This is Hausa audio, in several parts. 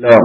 السلام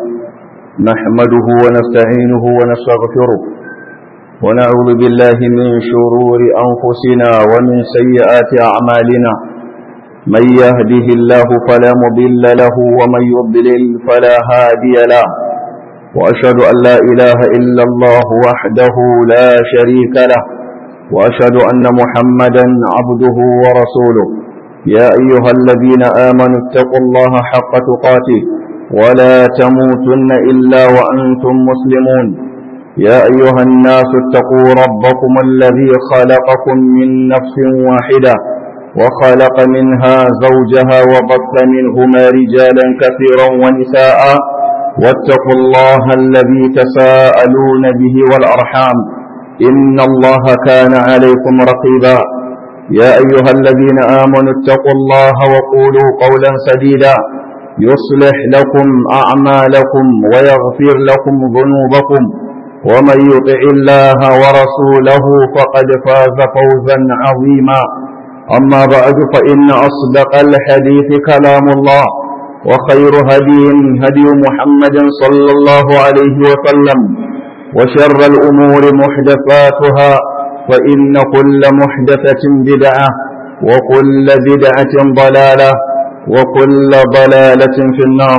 نحمده ونستعينه ونستغفره ونعوذ بالله من شرور أنفسنا ومن سيئات أعمالنا من يهده الله فلا مضل له ومن يضلل فلا هادي له وأشهد أن لا إله إلا الله وحده لا شريك له وأشهد أن محمدا عبده ورسوله يا أيها الذين آمنوا اتقوا الله حق تقاته ولا تموتن إلا وأنتم مسلمون يا أيها الناس اتقوا ربكم الذي خلقكم من نفس واحدة وخلق منها زوجها وبث منهما رجالا كثيرا ونساء واتقوا الله الذي تساءلون به والأرحام إن الله كان عليكم رقيبا يا أيها الذين آمنوا اتقوا الله وقولوا قولا سديدا يصلح لكم أعمالكم ويغفر لكم ذنوبكم ومن يطع الله ورسوله فقد فاز فوزا عظيما أما بعد فإن أصدق الحديث كلام الله وخير هدي هدي محمد صلى الله عليه وسلم وشر الأمور محدثاتها فإن كل محدثة بدعة وكل بدعة ضلالة وكل ضلالة في النار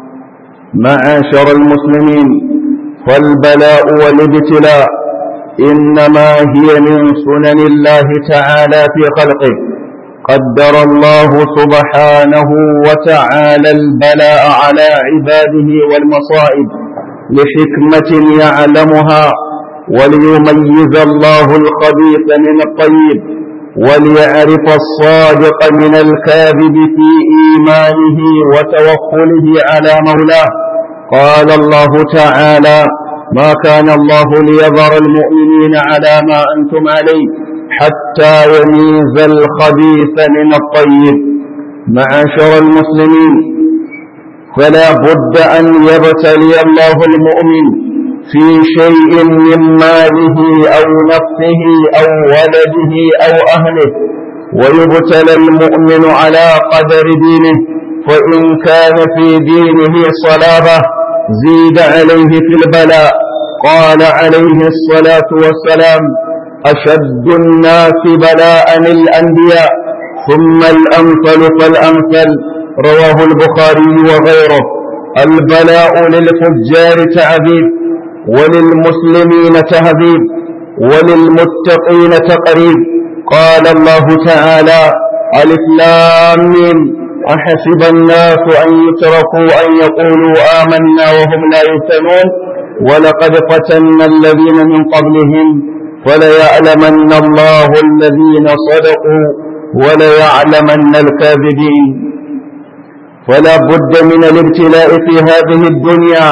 معاشر المسلمين فالبلاء والابتلاء إنما هي من سنن الله تعالى في خلقه قدر الله سبحانه وتعالى البلاء على عباده والمصائب لحكمة يعلمها وليميز الله الخبيث من الطيب وليعرف الصادق من الكاذب في إيمانه وتوكله على مولاه قال الله تعالى ما كان الله ليذر المؤمنين على ما أنتم عليه حتى يميز الخبيث من الطيب معاشر المسلمين فلا بد أن يبتلي الله المؤمن في شيء من ماله أو نفسه أو ولده أو أهله ويبتلى المؤمن على قدر دينه فإن كان في دينه صلابة زيد عليه في البلاء قال عليه الصلاة والسلام أشد الناس بلاء الأنبياء ثم الأمثل فالأمثل رواه البخاري وغيره البلاء للفجار تعذيب وللمسلمين تهذيب وللمتقين تقريب قال الله تعالى ألف لام أحسب الناس أن يتركوا أن يقولوا آمنا وهم لا يفتنون ولقد فتنا الذين من قبلهم فليعلمن الله الذين صدقوا وليعلمن الكاذبين فلا بد من الابتلاء في هذه الدنيا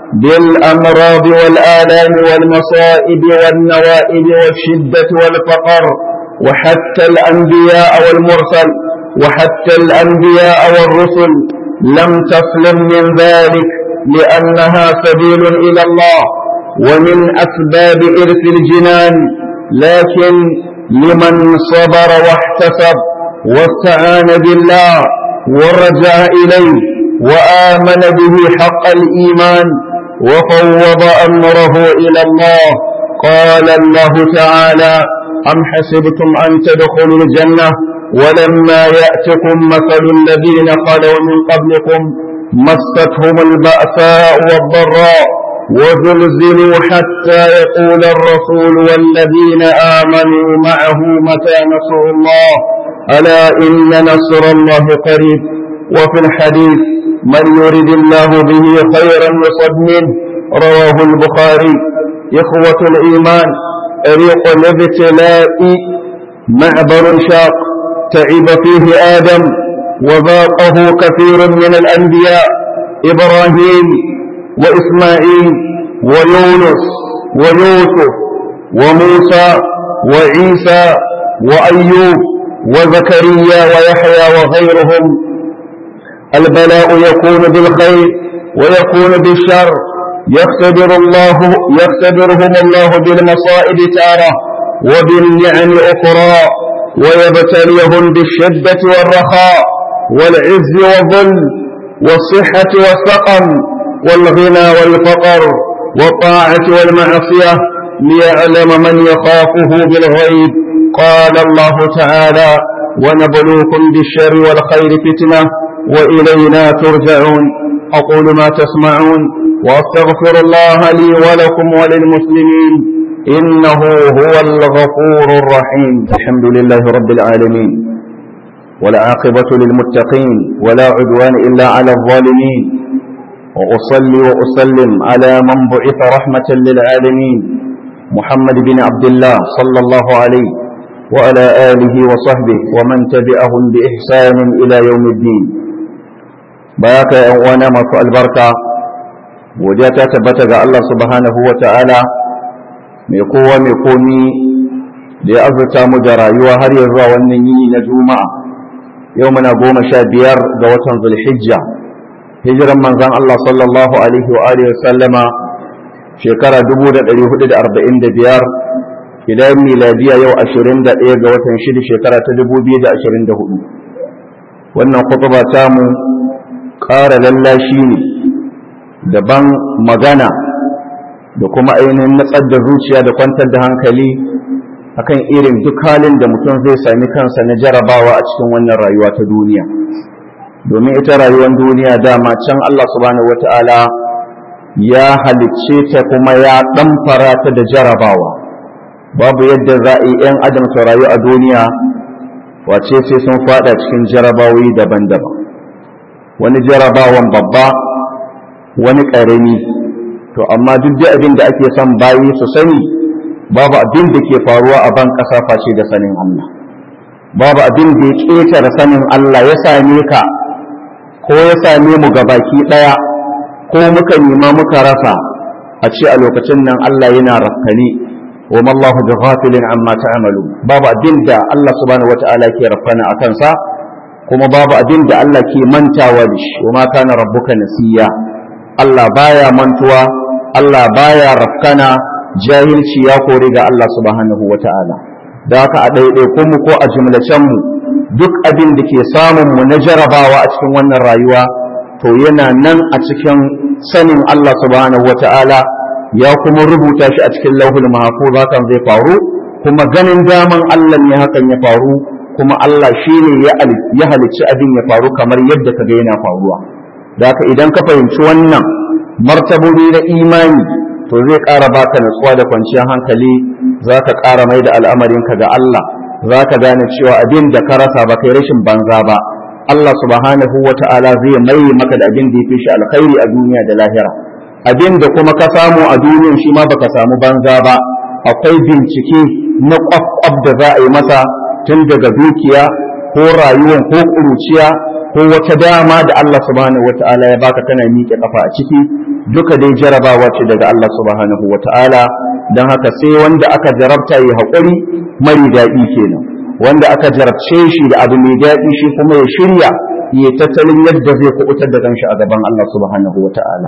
بالأمراض والآلام والمصائب والنوائب والشدة والفقر وحتى الأنبياء والمرسل وحتى الأنبياء والرسل لم تسلم من ذلك لأنها سبيل إلى الله ومن أسباب إرث الجنان لكن لمن صبر واحتسب واستعان بالله ورجع إليه وآمن به حق الإيمان وفوض أمره إلى الله قال الله تعالى أم حسبتم أن تدخلوا الجنة ولما يأتكم مثل الذين خلوا من قبلكم مستهم البأساء والضراء وزلزلوا حتى يقول الرسول والذين آمنوا معه متى نصر الله ألا إن نصر الله قريب وفي الحديث من يرد الله به خيرا يصب منه رواه البخاري إخوة الإيمان طريق الابتلاء معبر شاق تعب فيه آدم وذاقه كثير من الأنبياء إبراهيم وإسماعيل ويونس ويوسف وموسى وعيسى وأيوب وزكريا ويحيى وغيرهم البلاء يكون بالخير ويكون بالشر يختبر الله يختبرهم الله بالمصائب تارة وبالنعم أخرى ويبتليهم بالشدة والرخاء والعز والظل والصحة والسقم والغنى والفقر والطاعة والمعصية ليعلم من يخافه بالغيب قال الله تعالى ونبلوكم بالشر والخير فتنة وإلينا ترجعون أقول ما تسمعون وأستغفر الله لي ولكم وللمسلمين إنه هو الغفور الرحيم الحمد لله رب العالمين والعاقبة للمتقين ولا عدوان إلا على الظالمين وأصلي وأسلم على من بعث رحمة للعالمين محمد بن عبد الله صلى الله عليه وعلى آله وصحبه ومن تبعهم بإحسان إلى يوم الدين بياك يا أوانا ما البركة وجاتا تبتغى الله سبحانه وتعالى mai kowa mai komi da ya azurta mu da rayuwa har ya zuwa wannan yini na juma'a yau muna goma sha biyar ga watan zulhijja hijiran manzan Allah sallallahu alaihi wa alihi sallama shekara 1445 idan miladiya yau 21 ga watan shida shekara ta 2024 wannan kutuba ta mu ƙara lallashi ne daban magana da kuma ainihin natsar da zuciya da kwantar da hankali akan irin duk halin da mutum zai sami kansa na jarabawa a cikin wannan rayuwa ta duniya domin ita rayuwar duniya dama can Allah subhanahu wata'ala ya halicce ta kuma ya ɗamfara ta da jarabawa babu yadda za a yi 'yan adam su rayu a duniya wace sai sun fada cikin jarabawoyi daban-daban wani jarabawan babba wani ƙarami to amma duk da abin da ake son bayi su sani babu abin da ke faruwa a ban ƙasa face da sanin Allah babu abin da ya ƙetare sanin Allah ya same ka ko ya same mu baki ɗaya ko muka nema muka rasa a ce a lokacin nan Allah yana rafkani wa mallahu bi ghafilin amma ta'malu babu abin da Allah subhanahu wata'ala ke rafkana a kansa kuma babu abin da Allah ke mantawa da shi wa ma kana rabbuka nasiya Allah baya mantuwa Allah baya rafkana jahilci ya kore ga Allah subhanahu wa ta'ala da haka a ɗaiɗaikun mu ko a jimlacen mu duk abin da ke samun mu na jarabawa a cikin wannan rayuwa to yana nan a cikin sanin Allah subhanahu wa ta'ala ya kuma rubuta shi a cikin lauhul mahfuz hakan zai faru kuma ganin daman Allah ne hakan ya faru kuma Allah shine ya halicci abin ya faru kamar yadda ka ga yana faruwa da haka idan ka fahimci wannan martabobi na imani to zai ƙara baka natsuwa da kwanciyar hankali za ka ƙara mai da al'amarinka ga Allah za ka gane cewa abin da ka rasa ba kai rashin banza ba Allah subhanahu wa ta'ala zai mai maka da abin da ya fi shi alkhairi a duniya da lahira abin da kuma ka samu a duniyan shi ma baka samu banza ba akwai bincike na kwakwab da za a yi masa tun daga dukiya ko rayuwan ko ƙuruciya ko wata dama da Allah subhanahu wata'ala ya baka kana miƙe kafa a ciki duka dai jarabawa ce daga Allah subhanahu wata'ala don haka sai wanda aka jarabta yi haƙuri mari daɗi kenan wanda aka jarabce shi da abu mai daɗi shi kuma ya shirya ya tattalin yadda zai kuɓutar da kanshi a gaban Allah subhanahu wata'ala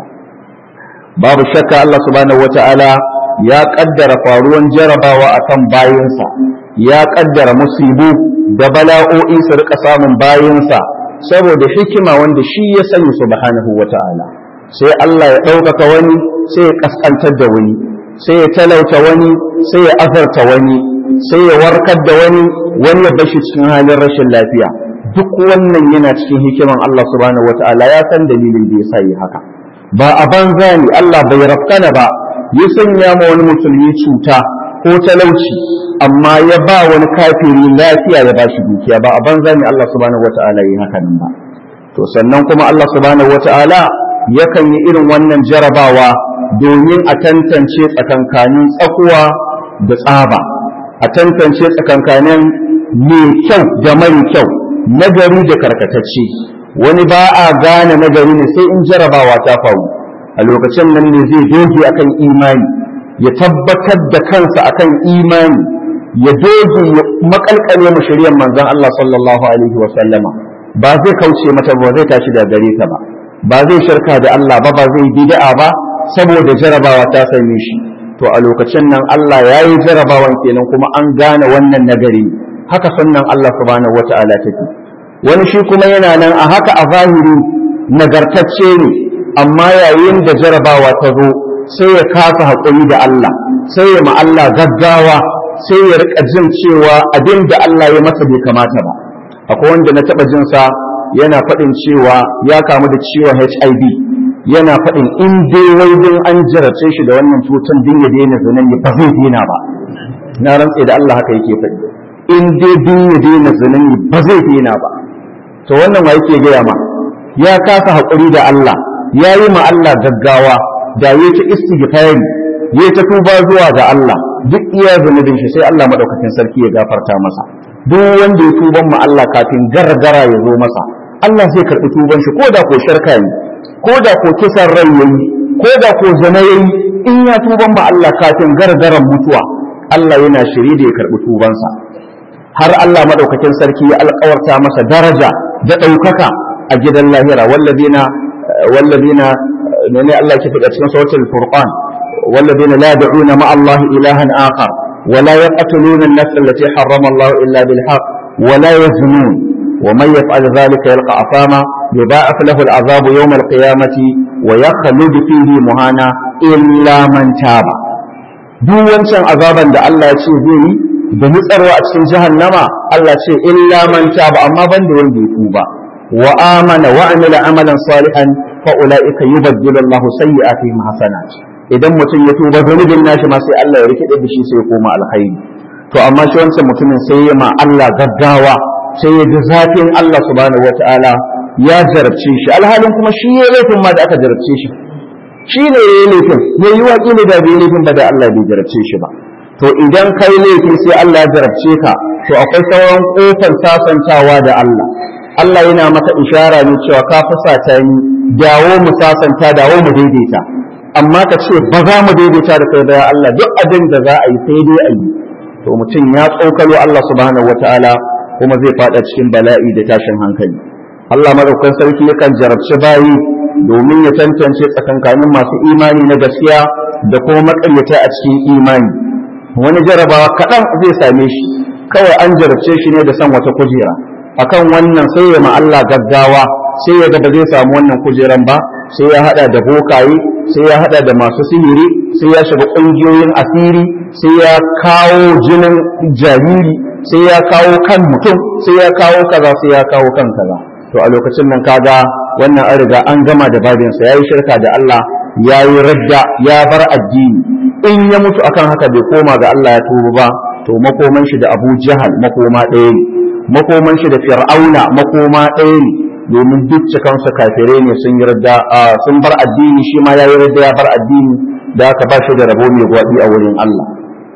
babu shakka Allah subhanahu wata'ala ya ƙaddara faruwan jarabawa akan bayinsa ya ƙaddara musibu da bala'o'i su rika samun bayinsa saboda hikima wanda shi ya sani subhanahu wata'ala sai Allah ya ɗaukaka wani sai ya ƙasƙantar da wani sai ya talauta wani sai ya azarta wani sai ya warkar da wani wani ya bashi cikin halin rashin lafiya duk wannan yana cikin hikiman Allah subhanahu wata'ala ya san dalilin da ya sa yi haka ba a banza ne Allah bai rafkana ba ya sanya ma wani musulmi cuta ko talauci amma ya ba wani kafiri lafiya ya bashi dukiya ba a banza ne Allah subhanahu wata'ala yi haka nan ba to sannan kuma Allah subhanahu wata'ala yakan yi irin wannan jarabawa domin a tantance tsakankanin tsakuwa da tsaba a tantance tsakankanin mai kyau da mara kyau nagari da karkatacce wani ba a gane nagari ne sai in jarabawa ta faru a lokacin nan ne zai doge akan imani ya tabbatar da kansa akan imani ya doge ya makalkale mu shari'ar manzon Allah sallallahu alaihi wa sallama ba zai kauce mata ba zai tashi da gare ta ba ba zai shirka da Allah ba ba zai bid'a ba saboda jarabawa ta same shi to a lokacin nan Allah ya yi jarabawan kenan kuma an gane wannan nagari haka sannan Allah subhanahu wata'ala take wani shi kuma yana nan a haka a zahiri nagartacce ne amma yayin da jarabawa ta zo sai ya kasa haƙuri da Allah sai ya ma Allah gaggawa sai ya rika jin cewa abin da Allah ya masa bai kamata ba akwai wanda na taɓa jin sa yana faɗin cewa ya kamu da ciwon HIV yana faɗin in dai wai din an jarace shi da wannan cutar din ya daina zinan ba zai daina ba na rantse da Allah haka yake faɗi in dai din ya daina zinan ba zai daina ba to wannan wa yake gaya ma ya kasa haƙuri da Allah ya yi ma Allah gaggawa da ya ta istighfari ya ta tuba zuwa ga Allah duk iya zunubin shi sai Allah madaukakin sarki ya gafarta masa duk wanda ya tuban ma Allah kafin gargara ya zo masa Allah zai karɓi tuban shi ko da ko shirka ne ko da ko kisan rai yayi ko da ko zina yayi in ya tuban ma Allah kafin gargaran mutuwa Allah yana shiri da ya karɓi tubansa har Allah madaukakin sarki ya alƙawarta masa daraja da ɗaukaka a gidan lahira wallazina wallazina ne Allah ke faɗa cikin suratul furqan wallazina la yad'una ma Allah ilahan akhar wa la yaqtuluna an-nafs allati harrama Allah illa bil haqq wa la yaznun wa man yaf'al dhalika yalqa afama yudha'af lahu al-'adhab yawm al-qiyamati wa yakhlud fihi muhana illa man taba duk wancan azaban da Allah ya ce zai yi da nutsarwa a cikin jahannama Allah ce illa man taba amma banda wanda ya tuba wa amana wa amila amalan salihan fa ulaika yubaddilu Allah sayyi'atihim hasanat idan mutum ya tuba zunubin nashi ma sai Allah ya rikide da shi sai ya koma alkhairi to amma shi wancan mutumin sai ya ma Allah gaggawa sai ya ji zafin Allah subhanahu wataala ya jarabce shi alhalin kuma shi ya laifin ma da aka jarabce shi shi ne ya yi laifin ya yi waƙi ne da bai laifin ba da Allah bai jarabce shi ba to idan kai laifi sai Allah ya jarabce ka to akwai sauran kofar sasantawa da Allah Allah yana maka ishara ne cewa ka fusata ni dawo mu sasanta dawo mu daidaita amma ka ce ba za mu daidaita da kai da Allah duk abin da za a yi sai dai a yi to mutum ya tsokalo Allah subhanahu wataala kuma zai fada cikin bala'i da tashin hankali Allah madaukakin sarki yakan jarabci bayi domin ya tantance tsakankanin masu imani na gaskiya da kuma makaryata a cikin imani wani jarabawa kaɗan zai same shi kawai an jarabce shi ne da san wata kujera akan wannan sai ya Allah gaggawa sai ya ga ba zai samu wannan kujeran ba sai ya hada da bokaye sai ya hada da masu sihiri sai ya shiga ƙungiyoyin asiri sai ya kawo jinin jariri sai ya kawo kan mutum sai ya kawo kaza sai ya kawo kan kaza to a lokacin nan kaga wannan an riga an gama da babinsa yayi shirka da Allah yayi radda ya bar addini in ya mutu akan haka bai koma ga Allah ya tuba ba to makoman shi da Abu Jahal makoma ɗaya ne makoman shi da Fir'auna makoma ɗaya ne domin duk cikansu kafirai ne sun yarda sun bar addini shi ma ya yarda ya bar addini da aka ba shi da rabo mai gwaɗi a wurin Allah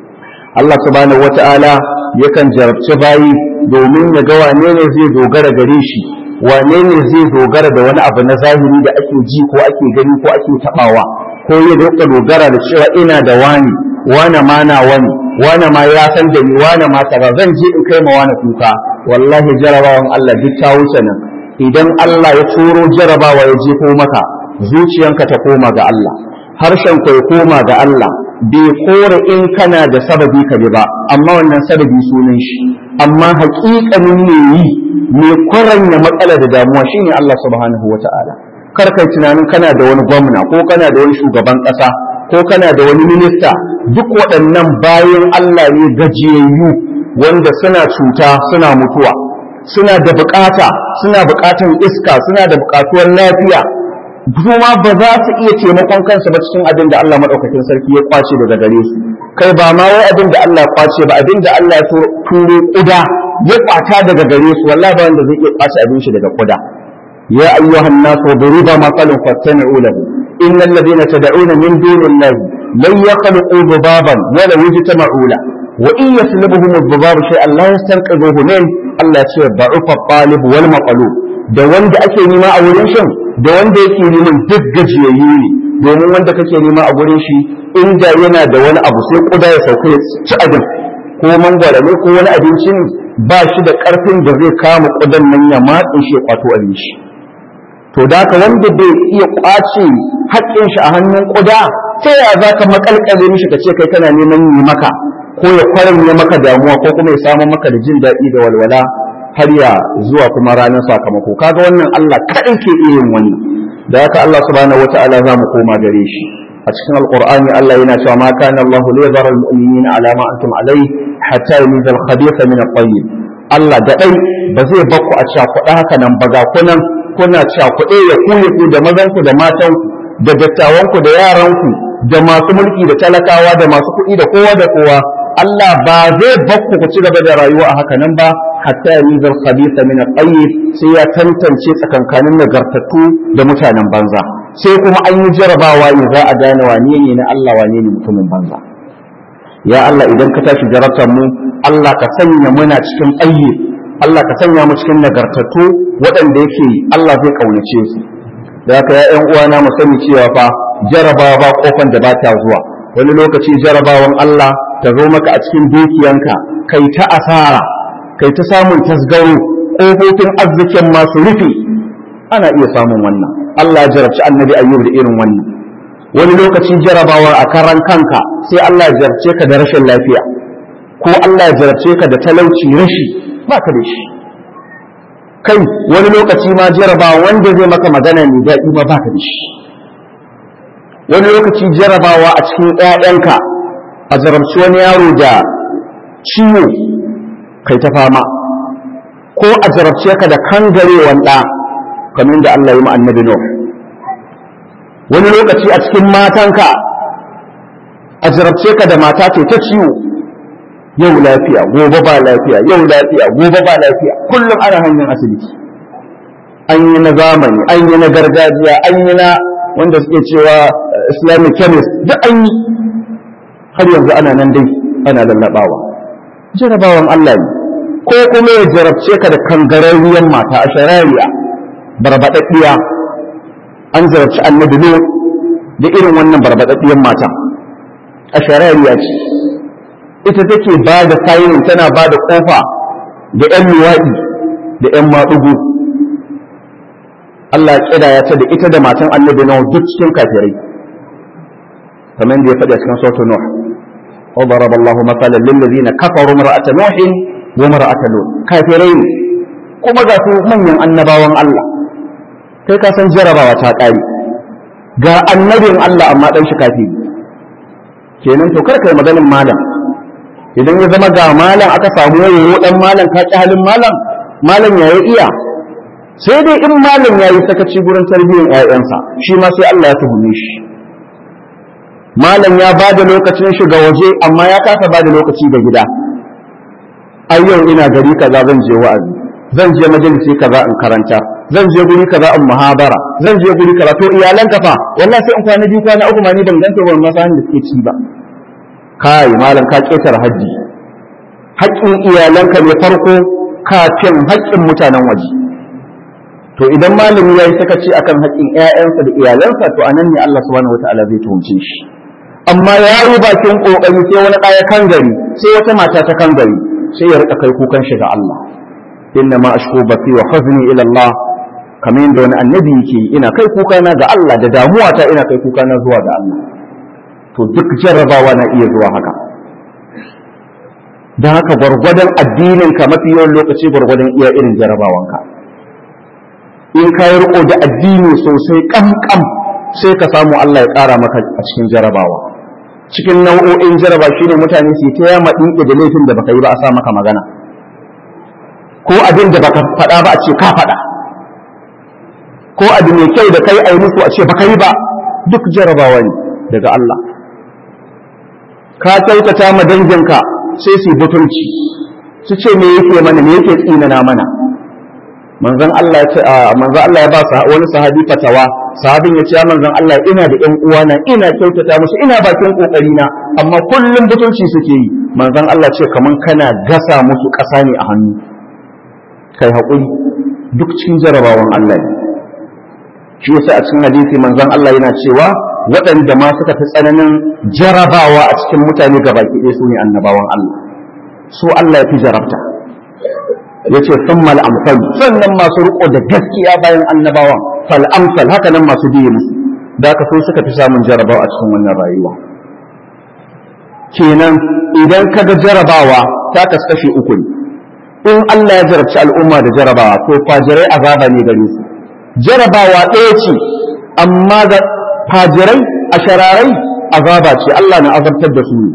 Allah subhanahu wata'ala yakan jarabci bayi domin ya ga wane ne zai dogara gare shi wane ne zai dogara da wani abu na zahiri da ake ji ko ake gani ko ake tabawa ko ya doka dogara da cewa ina da wani wane ma na wani wane ma ya san da ni wane ma kaza zan je in kai ma wani kuka wallahi jarabawan Allah duk ta wuce nan idan Allah ya turo jarabawa ya jefo maka zuciyanka ta koma ga Allah harshen ka ya koma ga Allah bai kore in kana da sababi ka bi ba amma wannan sababi sunan shi amma haƙiƙanin me yi me kwaranya matsala da damuwa shine Allah subhanahu wata'ala kar kai tunanin kana da wani gwamna ko kana da wani shugaban ƙasa ko kana da wani minista duk waɗannan bayan Allah ne gajiyayyu wanda suna cuta suna mutuwa suna da bukata suna bukatan iska suna da bukatuwar lafiya kuma ba za su iya taimakon kansu ba cikin abin da Allah madaukakin sarki ya kwace daga gare su kai ba ma wai abin da Allah ya kwace ba abin da Allah ya turo kuda ya kwata daga gare su wallahi ba wanda zai iya kwace abin shi daga kuda ya ayyuhan nasu duriba masalun fastami'u lahu innal ladina tad'una min dunillahi lan yakhluqu dhubaban wala yajtama'u lahu wa in yaslubuhum adh-dhubab shay'an la yastanqidhuhu min Allah ce ba'ufa talib wal maqlub da wanda ake nima a wurin shin da wanda yake neman duk gajiyayyu ne domin wanda kake nema a gurin shi inda yana da wani abu sai kuda ya sauka ya ci abin ko mangwara ne ko wani abinci ne ba shi da karfin da zai kama kudan nan ya matse shi ya kwato abin shi to da ka wanda bai iya kwace haƙƙin shi a hannun kuda ta yaya za ka makalkale mishi ka ce kai kana neman yi maka ko ya kwarin ya maka damuwa ko kuma ya samu maka da jin daɗi da walwala har ya zuwa kuma ranar sakamako kaga wannan Allah kaɗai ke iya yin wannan da haka Allah subhanahu wata'ala za mu koma gare shi a cikin alqur'ani Allah yana cewa ma kana Allah li yadhara al-mu'minina ala ma antum alayhi hatta yamiza al-khabitha min at-tayyib Allah da dai ba zai bakku a cakuɗa haka nan ba ga kunan kuna cakuɗe ya kuye ku da mazanku da matanku da dattawanku da yaranku da masu mulki da talakawa da masu kuɗi da kowa da kowa Allah ba zai bakku ku ci gaba da rayuwa a haka nan ba hatta ya nizar khabitha min at-tayyib sai ya tantance tsakankanin nagartattu da mutanen banza sai kuma an yi jarabawa ne za a gane wane ne na Allah wane ne mutumin banza ya Allah idan ka tashi jarabtar mu Allah ka sanya muna cikin tayyib Allah ka sanya mu cikin nagartattu waɗanda yake Allah zai kaunace su da haka ya ƴan uwana mu sani cewa fa jarabawa ba kofan da ba ta zuwa wani lokaci jarabawan Allah ta zo maka a cikin dukiyanka kai ta asara kai ta samun tasgaro ƙofofin arzikin masu rufe ana iya samun wannan Allah ya jarabci annabi ayyub da irin wannan wani lokaci jarabawar a karan kanka sai Allah ya jarabce ka da rashin lafiya ko Allah ya jarabce ka da talauci rashi baka da shi kai wani lokaci ma jarabawa wanda zai maka magana ne daɗi ma baka da shi wani lokaci jarabawa a cikin ‘ya'yanka a jarabci wani yaro da ciwo kai ta fama ko a jarabce ka da kangarewan ɗa kamar da Allah yi annabi Nuh wani lokaci a cikin matanka a jarabce ka da mata ce ta ciwo yau lafiya gobe ba lafiya yau lafiya gobe ba lafiya kullum ana hanyar asibiti an yi na zamani an yi na gargajiya an yi na wanda suke cewa islamic chemist duk an yi har yanzu ana nan dai ana lallabawa jarabawan Allah ne ko kuma ya jarabce ka da kangararriyar mata a sharariya barbaɗaɗɗiya an jarabci annabi ne da irin wannan barbaɗaɗɗiyar mata a sharariya ce ita take ba da sayin tana ba da ƙofa da 'yan luwaɗi da 'yan maɗugu Allah ya ƙidaya ta da ita da matan annabi na duk cikin kafirai kamar da ya faɗi a cikin sautu Nuh وضرب الله مثلا للذين كفروا امرأة نوح وامرأة لوط كافرين كما ذاتوا من annabawan Allah kai ka san jarabawa ta ƙare ga annabin Allah amma ɗan shi kafi kenan to kar kai maganin malam idan ya zama ga malam aka samu yayo dan malam ka ƙi halin malam malam ya iya sai dai in malam ya yi sakaci gurin tarbiyyar 'ya'yansa shi ma sai Allah ya tuhume shi malam ya ba da lokacin shi ga waje amma ya kasa ba da lokaci ga gida ai yau ina gari kaza zan je wa'azi zan je majalisi kaza in karanta zan je guri kaza in muhabara zan je guri kaza to iyalan ka fa wallahi sai in kwana biyu kwana uku ma ni ban ganta ban masa da suke ci ba kai malam ka ketar haji haƙƙin iyalanka ne farko kafin haƙƙin mutanen waje to idan malami ya yi sakaci akan haƙƙin ƴaƴansa da iyalansa to anan ne Allah subhanahu wataala zai tuhumce shi amma ya yi bakin kokari sai wani ɗaya kan gari sai wata mata ta kan gari sai ya rika kai kukan shi ga Allah inna ma ashku bati wa huzni ila Allah kamar yadda wani annabi yake ina kai kuka na ga Allah da damuwa ta ina kai kuka na zuwa ga Allah to duk jarrabawa na iya zuwa haka don haka gwargwadon addinin ka mafi yawan lokaci gwargwadon iya irin jarrabawanka in ka yi riko da addini sosai kamkam sai ka samu Allah ya ƙara maka a cikin jarabawa cikin nau'o'in jaraba shine mutane su ta yama dinke da laifin da baka yi ba a sa maka magana ko abin da baka faɗa ba a ce ka faɗa ko abu mai kyau da kai a yi musu a ce baka yi ba duk jarabawa ne daga Allah ka kyautata ma danginka sai su butulci su ce me yake mana me yake tsinana mana manzon Allah ya ce manzon Allah ya ba wani sahabi fatawa sahabin ya ce ya manzon Allah ina da ƴan uwana ina kyautata musu ina bakin kokari na amma kullum butulci suke yi manzon Allah ce kaman kana gasa musu ƙasa ne a hannu kai haƙuri duk cikin jarabawan Allah ne shi yasa a cikin hadisi manzon Allah yana cewa waɗanda ma suka fi tsananin jarabawa a cikin mutane gabaki ɗaya su ne annabawan Allah su Allah ya fi jarabta yace summal amsal sannan masu riko da gaskiya bayan annabawan fal amsal haka nan masu biye musu da ka so suka fi samun jarabawa a cikin wannan rayuwa kenan idan ka ga jarabawa ta kaskashe uku ne in Allah ya jarabci al'umma da jarabawa to fajirai azaba ne gare su jarabawa ɗaya ce amma ga fajirai a shararai azaba ce Allah na azabtar da su ne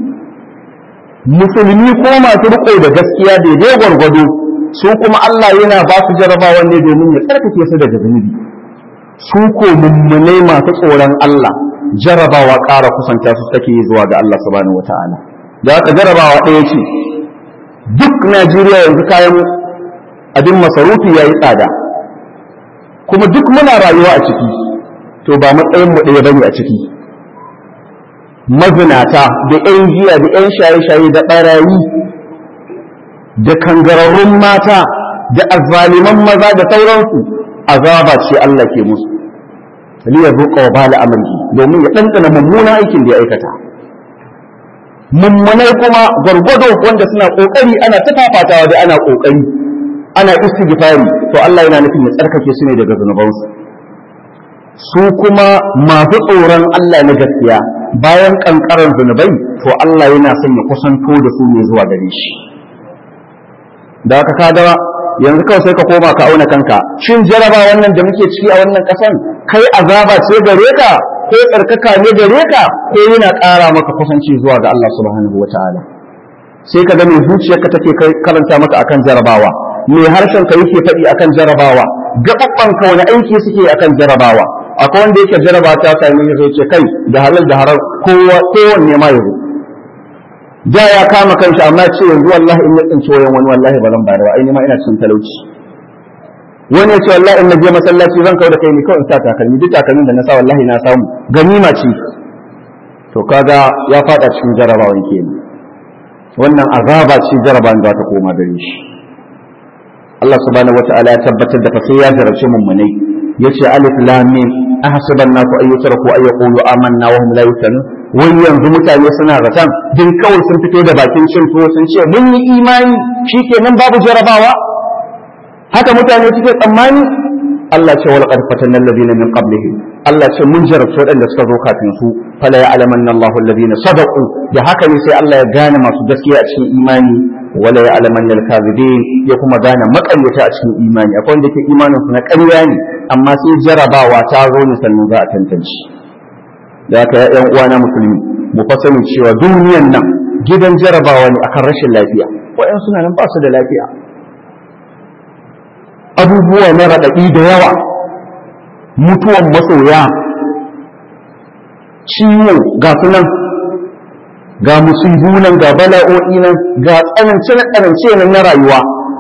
musulmi ko masu riko da gaskiya daidai gwargwado su kuma Allah yana ba su jarabawa ne domin ya tsarkake su daga zunubi su ko mummunai masu tsoron Allah jarabawa ƙara kusanta su take zuwa ga Allah subhanahu wataala da haka jarabawa ɗaya ce duk Najeriya yanzu kayan abin masarufi ya yi tsada kuma duk muna rayuwa a ciki to ba matsayin mu ɗaya bane a ciki mazinata da 'yan giya da 'yan shaye-shaye da ɓarayi da kangararrun mata da azzaliman maza da sauransu azaba ce Allah ke musu liya zuƙa wa bala amri domin ya ɗanɗana mummunan aikin da ya aikata mummunai kuma gwargwado wanda suna ƙoƙari ana ta fafatawa da ana ƙoƙari ana istighfari to Allah yana nufin ya tsarkake su ne daga zunubansu su kuma masu tsoron Allah na gaskiya bayan kankaran zunubai to Allah yana son ya kusanto da su ne zuwa gare shi da haka ka ga yanzu kawai sai ka koma ka auna kanka shin jaraba wannan da muke ciki a wannan kasan kai azaba ce gare ka ko tsarkaka ne gare ka ko yana ƙara maka kusanci zuwa ga Allah subhanahu wataala sai ka ga mai zuciyarka take karanta maka akan jarabawa mai harshen ka yake faɗi akan jarabawa gaɓaɓɓan ka wani aiki suke akan jarabawa akwai wanda yake jaraba ta sami ya ce kai da halal da haram kowa kowanne ma yazo da ya kama kanshi amma ce yanzu wallahi in ya tsinci wayan wani wallahi ba zan bayar ba ai ma ina cikin talauci wani ya ce wallahi in na je masallaci zan kawo da kai ne kawai in sa takalmi duk takalmin da na sa wallahi na samu ganima ce to kaga ya fada cikin jarabawan kenan wannan azaba ce jarabawan da ta koma gare shi Allah subhanahu wataala ya tabbatar da fa sai ya jarabci mummunai yace alif lam mim ahsiban nasu ay yutraku ay yaqulu amanna wa hum la yuftanun wai yanzu mutane suna zaton din kawai sun fito da bakin cin tuwo sun ce mun yi imani shikenan babu jarabawa haka mutane suke tsammani Allah ce wal qad fatanna alladhina min qablihim Allah ce mun jarabta waɗanda suka zo kafin su fala ya'lamanna Allahu alladhina sadaqu da haka ne sai Allah ya gane masu gaskiya a cikin imani wala ya'lamanna al-kadhibin ya kuma gane makaryata a cikin imani akwai wanda ke imanin su na ƙarya ne amma sai jarabawa ta zo ne sannan za a tantance da haka ya ƴan uwana musulmi mu fa sani cewa duniyan nan gidan jarabawa ne akan rashin lafiya wa'yan suna nan ba su da lafiya abubuwa na raɗaɗi da yawa mutuwan masoya ciwo ga su nan ga musibu nan ga bala'o'i nan ga tsanance tsanance nan na rayuwa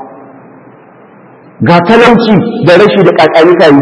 ga talauci da rashi da kakani kayi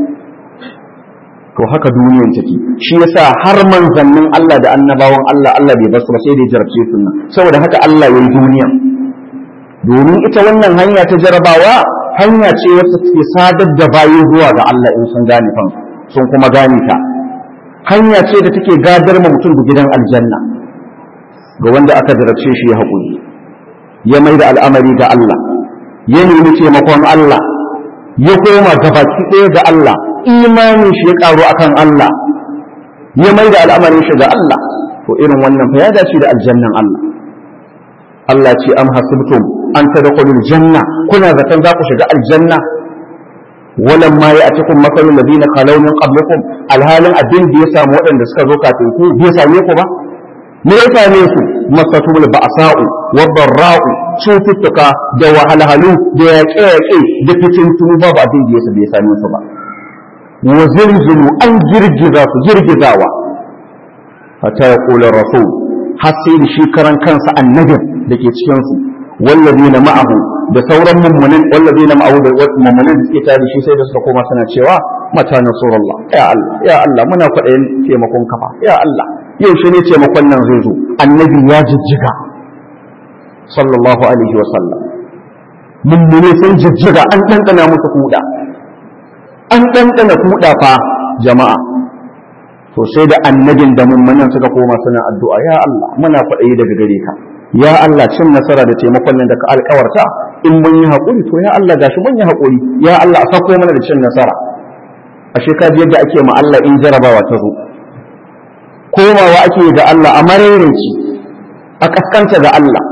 to haka duniyan take shi yasa har manzannin Allah da annabawan Allah Allah bai basu ba sai da jarabce su nan saboda haka Allah ya yi duniya domin ita wannan hanya ta jarabawa hanya ce wacce take sadar da bayi zuwa ga Allah in sun gane kan sun kuma gane ta hanya ce da take gadar ma mutum da gidan aljanna ga wanda aka jarabce shi ya haƙuri ya mai da al'amari ga Allah ya nemi taimakon Allah ya koma gabaki ɗaya ga Allah imanin shi ya ƙaru akan Allah ya mai da al'amarin shi ga Allah to irin wannan fa ya dace da aljannan Allah Allah ce am hasibtum an tadkhulul janna kuna zaton za ku shiga aljanna walam ma ya'tikum mathalul ladina khalaw min qablikum alhalin abin da ya samu waɗanda suka zo kafin ku bai same ku ba me ya same su masatul ba'sa'u wa darra'u cututtuka da wahalhalu da yaƙe-yaƙe da fitintunu babu abin da ya same su ba wa zilzilu an girgiza su girgizawa hatta yaqulu rasul har sai da shi karan kansa annabin da ke cikin su wallazina ma'ahu da sauran mummunan wallazina ma'ahu da mummunan da suke tare shi sai da suka koma suna cewa mata nasrullah ya Allah ya Allah muna kwaɗayin taimakon kafa ya Allah yau shi ne taimakon nan zai zo annabi ya jijjiga sallallahu alaihi wa sallam mummune sun jijjiga an ɗanɗana musu kuɗa an ɗanɗana kuɗa fa jama'a to sai da annabin da mummunan suka koma suna addu'a ya Allah muna kwaɗayi daga gare ka ya Allah cin nasara da taimakon nan da ka alkawarta in mun yi haƙuri to ya Allah gashi mun yi haƙuri ya Allah a sako mana da cin nasara ashe ka yadda ake ma Allah in jarabawa ta zo komawa ake ga Allah a marairinci a kaskanta ga Allah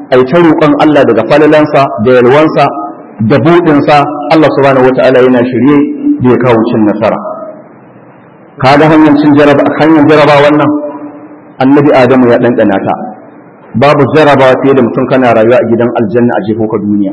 ai ta roƙon Allah daga falalansa da yalwansa da buɗinsa Allah subhanahu wata'ala yana shirye da ya kawo cin nasara kaga hanyar cin jaraba hanyar jaraba wannan annabi adamu ya ɗanɗana ta babu jarabawa fiye da mutum kana rayuwa a gidan aljanna a jefo ka duniya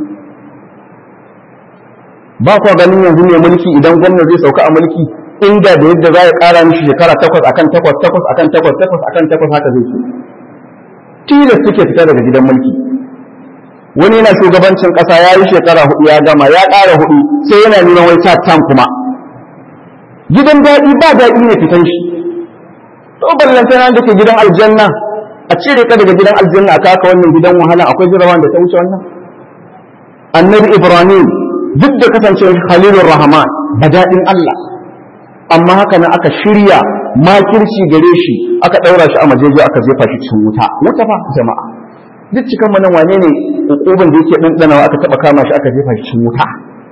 ba kwa ganin yanzu ne mulki idan gwamna zai sauka a mulki inda da yadda za ya ƙara mishi shekara takwas akan takwas takwas akan takwas takwas akan takwas haka zai ce tilas suke fita daga gidan mulki wani yana shugabancin ƙasa ya yi shekara hudu ya gama ya ƙara hudu sai yana neman wai tam kuma gidan daɗi ba daɗi ne fitan shi to ballantana da ke gidan aljanna a cire ka daga gidan aljanna a kaka wannan gidan wahala akwai jirawan da ta wuce wannan annabi ibrahim duk da kasancewar khalilur rahman daɗin Allah amma haka nan aka shirya makirci gare shi aka ɗaura shi a majeji aka jefa shi cikin wuta wuta fa jama'a duk cikan manan wane ne hukuban da yake ɗanɗanawa aka taɓa kama shi aka jefa shi cikin wuta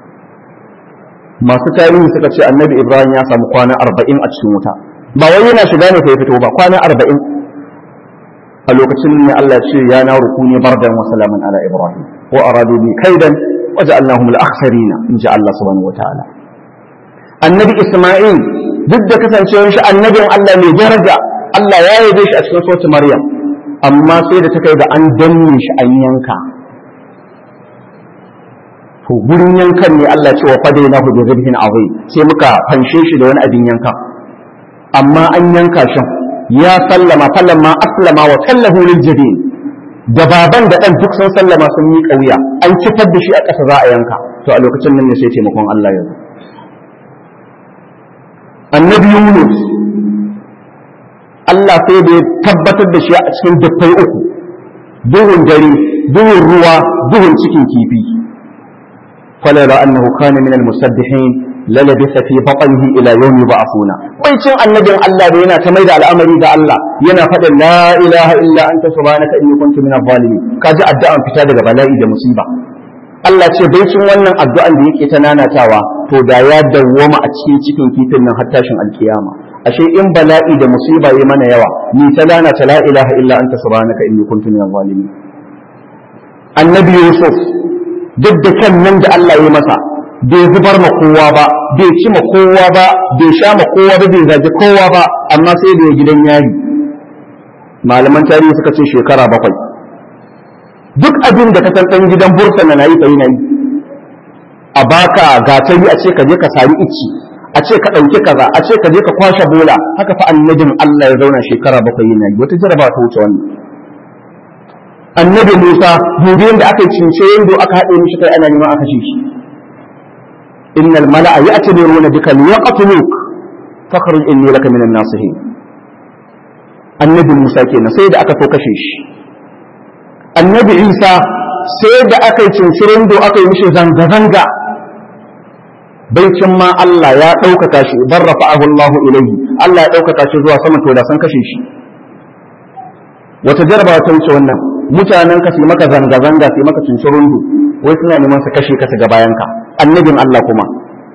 masu tarihi suka ce annabi ibrahim ya samu kwana arba'in a cikin wuta ba wai yana shiga ne ya fito ba kwana arba'in a lokacin ne Allah ce ya na rukuni bardan wa salaman ala ibrahim wa aradu bi kaidan waja'alnahum al-akhsarina in ji Allah subhanahu wataala annabi isma'il duk da kasancewar shi annabin Allah mai daraja Allah ya yabe shi a cikin suratul maryam amma sai da ta kai ga an danne shi an yanka to gurin yankan ne Allah ce wa fadainahu bi zibhin azim sai muka fanshe shi da wani abin yanka amma an yanka shi ya sallama falamma aslama wa sallahu lil jabin da baban da dan duk sun sallama sun yi kauya an kifar da shi a ƙasa za a yanka to a lokacin nan ne sai taimakon Allah ya zo annabi Yunus Allah sai da ya tabbatar da shi a cikin dukkai uku duhun dare duhun ruwa duhun cikin kifi falala annahu kana min al-musabbihin lalabisa fi batnihi ila yawmi ba'athuna bai cin annabin Allah da yana ta mai da al'amari ga Allah yana faɗin la ilaha illa anta subhanaka inni kuntu min adh-dhalimin kaji addu'an fita daga bala'i da musiba Allah ce bai cin wannan addu'an da yake ta nanatawa to da ya dawwama a cikin cikin kifin nan har tashin alkiyama ashe in bala'i da musiba yi mana yawa ni ta nanata la ilaha illa anta subhanaka inni kuntu min adh-dhalimin annabi Yusuf duk da kan nan da Allah ya masa bai zubar ma kowa ba bai ci ma kowa ba bai sha ma kowa ba bai zagi kowa ba amma sai da ya gidan yari malaman tarihi suka ce shekara bakwai duk abin da ka san ɗan gidan bursa na nayi kai nayi a baka gatari a ce ka je ka sari ici a ce ka ɗauki kaza a ce ka je ka kwashe bola haka fa annabin Allah ya zauna shekara bakwai yana yi wata jaraba ta wuce wannan annabi Musa gobe da aka yi cince yando aka haɗe mishi kai ana neman aka ce shi innal mala'a ya'tabiruna bika liyaqtuluk fakhruj inni laka minan nasihin annabi Musa kenan sai da aka so kashe shi annabi Isa sai da aka yi cince yando aka yi mishi zanga zanga baicin ma Allah ya ɗaukaka shi bar rafa'ahu Allahu ilayhi Allah ya ɗaukaka shi zuwa sama to da san kashe shi wata jarabawa ta wuce wannan mutanen ka su maka zanga-zanga su maka cincirundu wai suna neman su kashe ka su ga bayanka annabin Allah kuma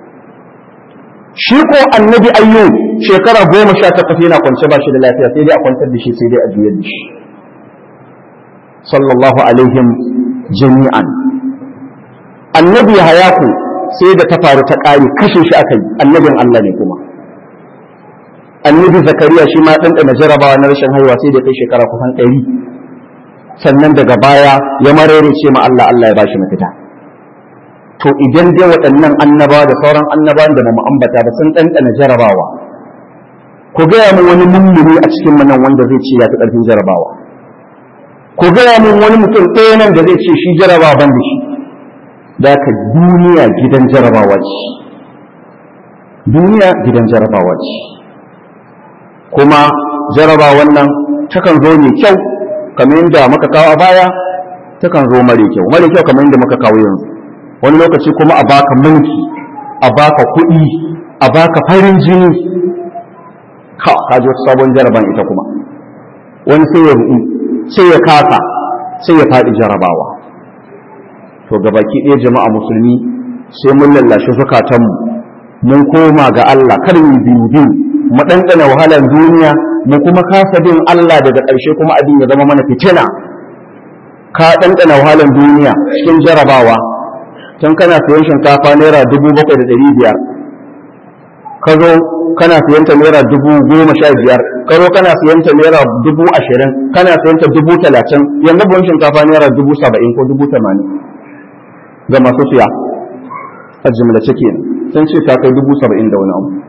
shi ko annabi ayyu shekara goma sha takwas yana kwance ba shi da lafiya sai dai a kwantar da shi sai dai a juyar da shi sallallahu alaihim jami'an annabi hayaku sai da ta faru ta ƙare kashe shi aka yi annabin Allah ne kuma annabi zakariya shi ma ɗanɗana jarabawa na rashin haihuwa sai da kai shekara kusan ɗari sannan daga baya ya marere ce ma Allah Allah ya bashi mafita to idan dai waɗannan annabawa da sauran annabawan da mu ambata ba sun ɗanɗana jarabawa ku gaya min wani mummuni a cikin mu nan wanda zai ce ya fi ƙarfin jarabawa ku gaya min wani mutum ɗaya nan da zai ce shi jarabawa ban da shi da ka duniya gidan jarabawa ce duniya gidan jarabawa ce kuma jarabawan nan takan zo mai kyau kamar yadda muka kawo a baya takan zo mare kyau mare kyau kamar yadda muka kawo yanzu wani lokaci kuma a baka mulki a baka kuɗi a baka farin jini ka kaji wata sabon jaraban ita kuma wani sai ya ruɗu sai ya kasa sai ya faɗi jarabawa to gabaki ɗaya jama'a musulmi sai mun lallashe zukatanmu mun koma ga Allah kar mu biyu biyu mu ɗanɗana wahalar duniya mu kuma kasa bin Allah daga ƙarshe kuma abin ya zama mana fitina ka ɗanɗana wahalar duniya cikin jarabawa tun kana sayan shinkafa naira dubu bakwai da ɗari biyar ka zo kana sayan ta naira dubu goma sha biyar ka zo kana sayan ta naira dubu ashirin kana sayan ta dubu talatin yanzu buhun shinkafa naira dubu saba'in ko dubu tamanin ga masu siya a jimlace kenan sun ce ta kai dubu saba'in da wani abu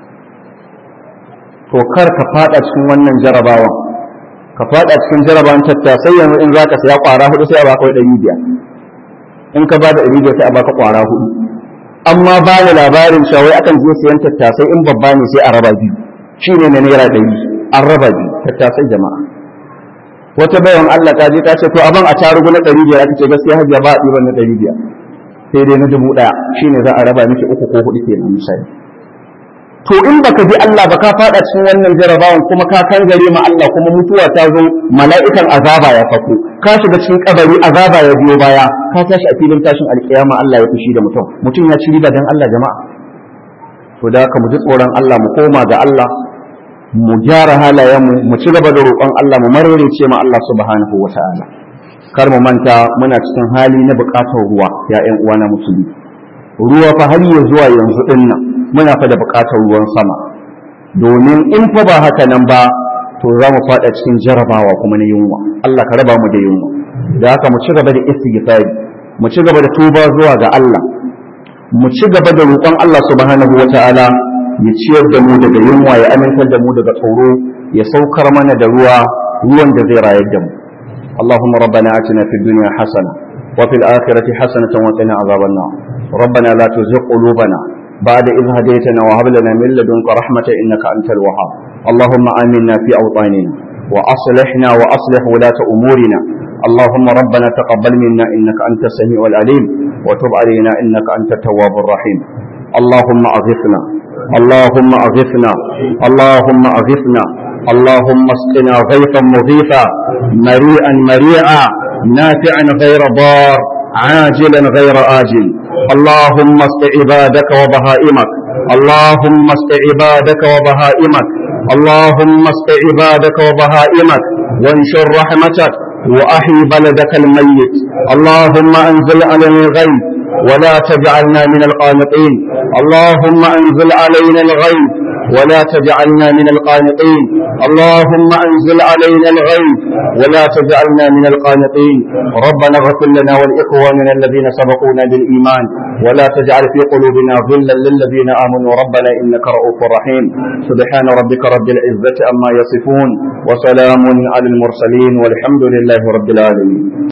to kar ka fada cikin wannan jarabawan ka fada cikin jarabawan tattasai yanzu in zaka saya kwara hudu sai a baka ɗari biyar in ka ba da ɗari biyar sai a baka kwara hudu amma ba da labarin shawai akan je sayan tattasai in babba ne sai a raba biyu shi ne na naira ɗari an raba biyu tattasai jama'a wata bayan Allah ta je ta ce to abin a tarugu na ɗari biyar aka ce gaskiya hajiya ba a ɗiban na ɗari biyar sai dai na dubu ɗaya shine za a raba miki uku ko hudu kenan misali to in baka bi Allah ba ka fada cikin wannan jarabawan kuma ka kangare ma Allah kuma mutuwa ta zo mala'ikan azaba ya fako ka shiga cikin kabari azaba ya biyo baya ka tashi a filin tashin alkiyama Allah ya fushi da mutum mutum ya ci riba dan Allah jama'a to da haka mu ji tsoron Allah mu koma ga Allah mu gyara halayenmu mu ci gaba da roƙon Allah mu mararece ma Allah subhanahu wata'ala kar mu manta muna cikin hali na buƙatar ruwa ya ƴan uwa na musulmi ruwa fa har ya zuwa yanzu din nan muna fa da buƙatar ruwan sama domin in fa ba haka nan ba to za mu faɗa cikin jarabawa kuma na yunwa Allah ka raba mu da yunwa da haka mu ci gaba da istighfari mu ci gaba da tuba zuwa ga Allah mu ci gaba da roƙon Allah subhanahu wata'ala ya ciyar da mu daga yunwa ya amintar da mu daga tsoro ya saukar mana da ruwa ruwan da zai rayar da mu اللهم ربنا آتنا في الدنيا حسنة وفي الآخرة حسنة وقنا عذاب النار ربنا لا تزغ قلوبنا بعد إذ هديتنا وهب لنا من لدنك رحمة إنك أنت الوهاب اللهم آمنا في أوطاننا وأصلحنا وأصلح ولاة أمورنا اللهم ربنا تقبل منا إنك أنت السميع العليم وتب علينا إنك أنت التواب الرحيم اللهم أغثنا اللهم أغثنا اللهم أغثنا اللهم اسقنا غيثا مغيثا مريئا مريعا نافعا غير ضار عاجلا غير آجل اللهم اسق عبادك وبهائمك اللهم اسق عبادك وبهائمك اللهم اسق عبادك وبهائمك وانشر رحمتك وأحي بلدك الميت اللهم أنزل علينا الغيث ولا تجعلنا من القانطين اللهم أنزل علينا الغيث ولا تجعلنا من القانطين اللهم أنزل علينا الغيث ولا تجعلنا من القانطين ربنا اغفر لنا ولإخواننا الذين سبقونا بالإيمان ولا تجعل في قلوبنا غلا للذين آمنوا ربنا إنك رؤوف رحيم سبحان ربك رب العزة أما يصفون وسلام على المرسلين والحمد لله رب العالمين